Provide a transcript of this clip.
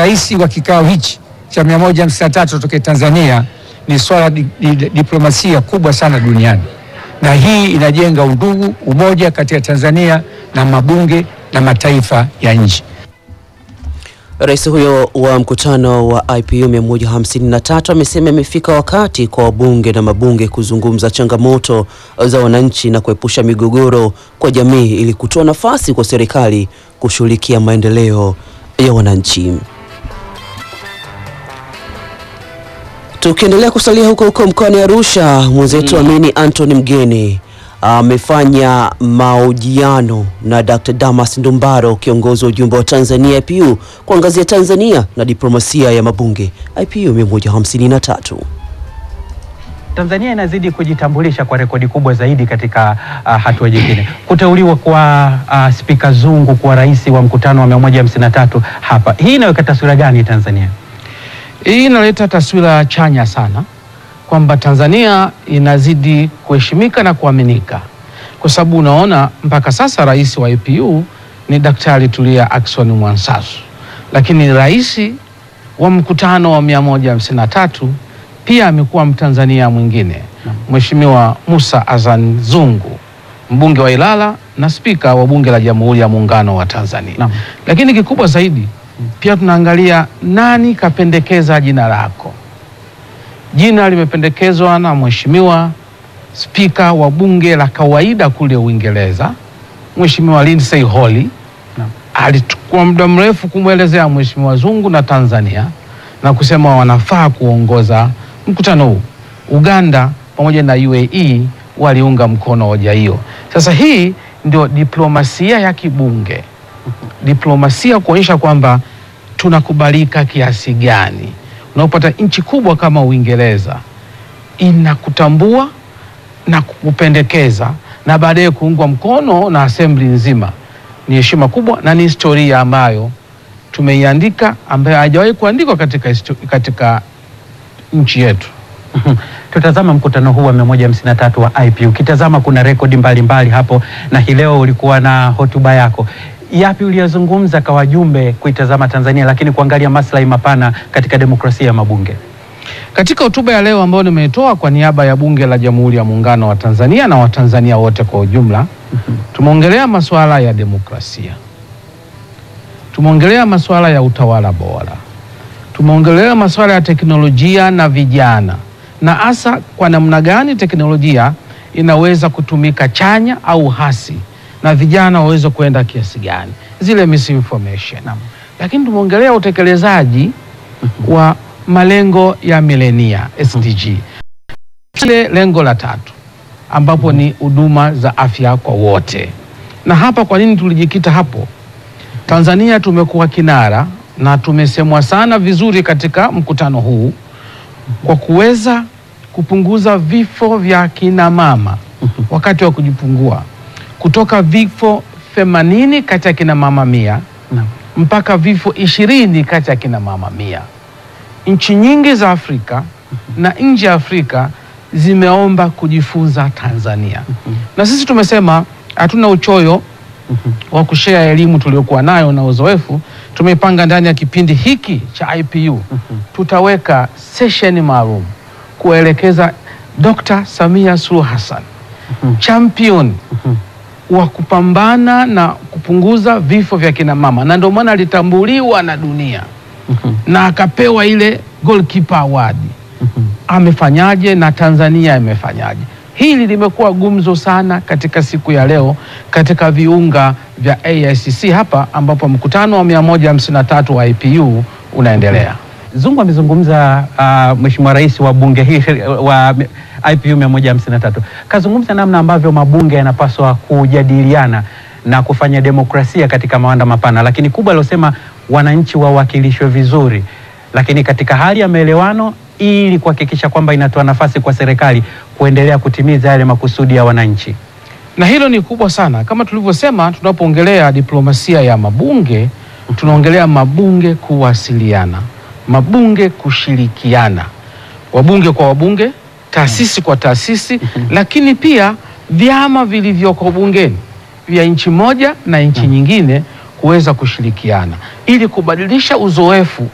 rais wa kikao hichi cha 153 tokea Tanzania ni swala di, di, diplomasia kubwa sana duniani, na hii inajenga undugu, umoja kati ya Tanzania na mabunge na mataifa ya nje. Rais huyo wa mkutano wa IPU 153 amesema imefika wakati kwa wabunge na mabunge kuzungumza changamoto za wananchi na kuepusha migogoro kwa jamii ili kutoa nafasi kwa serikali kushughulikia maendeleo ya wananchi. Tukiendelea kusalia huko huko mkoani Arusha, mwenzetu Amini Anthony Mgeni amefanya mahojiano na Dr. Damas Ndumbaro, kiongozi wa ujumbe wa Tanzania IPU, kuangazia Tanzania na diplomasia ya mabunge IPU 153. Tanzania inazidi kujitambulisha kwa rekodi kubwa zaidi katika uh, hatua nyingine. Kuteuliwa kwa uh, Spika Zungu kuwa rais wa mkutano wa 153 hapa, hii inaweka taswira gani Tanzania? Hii inaleta taswira chanya sana kwamba Tanzania inazidi kuheshimika na kuaminika, kwa sababu unaona mpaka sasa rais wa IPU ni Daktari Tulia Ackson Mwansasu, lakini rais wa mkutano wa 153 pia amekuwa Mtanzania mwingine Mheshimiwa Musa Azan Zungu, mbunge wa Ilala na spika wa bunge la Jamhuri ya Muungano wa Tanzania. Naam. Lakini kikubwa zaidi pia tunaangalia nani kapendekeza jina lako. Jina limependekezwa na Mheshimiwa spika wa bunge la kawaida kule Uingereza, Mheshimiwa Lindsey Holly. Naam. Alichukua muda mrefu kumwelezea Mheshimiwa Zungu na Tanzania na kusema wanafaa kuongoza mkutano huu. Uganda pamoja na UAE waliunga mkono hoja hiyo. Sasa hii ndio diplomasia ya kibunge, diplomasia kuonyesha kwamba tunakubalika kiasi gani. Unapopata nchi kubwa kama Uingereza inakutambua na kukupendekeza na baadaye kuungwa mkono na assembly nzima, ni heshima kubwa na ni historia ambayo tumeiandika ambayo haijawahi kuandikwa katika, histo- katika nchi yetu. Tutazama mkutano huu wa 153 wa IPU. Ukitazama kuna rekodi mbalimbali hapo, na hii leo ulikuwa na hotuba yako. Yapi uliyozungumza kwa wajumbe kuitazama Tanzania, lakini kuangalia maslahi mapana katika demokrasia ya mabunge? Katika hotuba ya leo ambayo nimeitoa kwa niaba ya Bunge la Jamhuri ya Muungano wa Tanzania na Watanzania wote kwa ujumla, tumeongelea masuala ya demokrasia, tumeongelea masuala ya utawala bora, tumeongelea masuala ya teknolojia na vijana, na hasa kwa namna gani teknolojia inaweza kutumika chanya au hasi, na vijana waweze kuenda kiasi gani, zile misinformation. Lakini tumeongelea utekelezaji wa malengo ya milenia SDG, ile lengo la tatu ambapo ni huduma za afya kwa wote. Na hapa kwa nini tulijikita hapo? Tanzania tumekuwa kinara na tumesemwa sana vizuri katika mkutano huu kwa kuweza kupunguza vifo vya kina mama wakati wa kujifungua kutoka vifo 80 kati ya kina mama mia Naam. mpaka vifo ishirini kati ya kina mama mia. Nchi nyingi za Afrika na nje ya Afrika zimeomba kujifunza Tanzania, na sisi tumesema hatuna uchoyo wa kushea elimu tuliokuwa nayo na uzoefu. Tumepanga ndani ya kipindi hiki cha IPU tutaweka sesheni maalum kuelekeza Dr. Samia Suluhu Hassan champion wa kupambana na kupunguza vifo vya kina mama, na ndio maana alitambuliwa na dunia na akapewa ile goalkeeper award. Amefanyaje na Tanzania imefanyaje? Hili limekuwa gumzo sana katika siku ya leo katika viunga vya AICC hapa ambapo mkutano wa 153 wa IPU unaendelea. Zungu amezungumza uh, Mheshimiwa Rais wa bunge hii wa IPU 153 kazungumza namna ambavyo mabunge yanapaswa kujadiliana na kufanya demokrasia katika mawanda mapana, lakini kubwa aliosema wananchi wawakilishwe vizuri, lakini katika hali ya maelewano, ili kuhakikisha kwamba inatoa nafasi kwa serikali kuendelea kutimiza yale makusudi ya wananchi. na hilo ni kubwa sana. Kama tulivyosema, tunapoongelea diplomasia ya mabunge, tunaongelea mabunge kuwasiliana, mabunge kushirikiana, wabunge kwa wabunge, taasisi kwa taasisi, lakini pia vyama vilivyoko bungeni vya nchi moja na nchi nyingine kuweza kushirikiana ili kubadilisha uzoefu